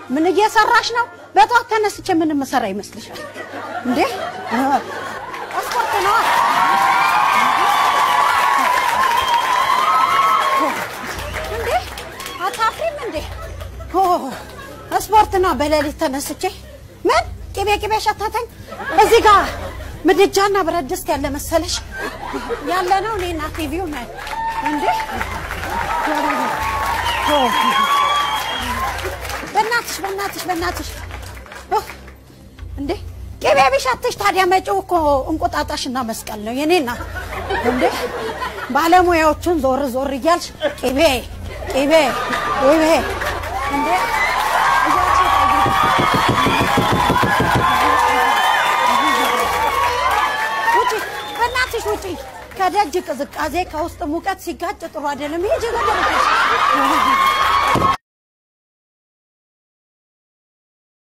ምን እየሰራሽ ነው? በጠዋት ተነስቼ ምን የምሰራ ይመስልሻል እንዴ? ስፖርት ነዋ። እንዴ አታፍሪም እንዴ? ኦ ስፖርት ነው። በሌሊት ተነስቼ ምን ቅቤ ቅቤ ሸታተኝ። እዚህ ጋር ምድጃና ብረት ድስት ያለ መሰለሽ ያለ ነው። እኔና ቲቪው ነን እንዴ። ኦ በእናትሽ በእናትሽ በእናትሽ ኦ እንዴ ቅቤ ቢሸትሽ ታዲያ መጪው እኮ እንቁጣጣሽና መስቀል ነው የኔና እንዴ ባለሙያዎቹን ዞር ዞር እያልሽ ቅቤ ቅቤ ቅቤ እንዴ ውጪ በእናትሽ ውጪ ከደጅ ቅዝቃዜ ከውስጥ ሙቀት ሲጋጭ ጥሩ አይደለም ይሄ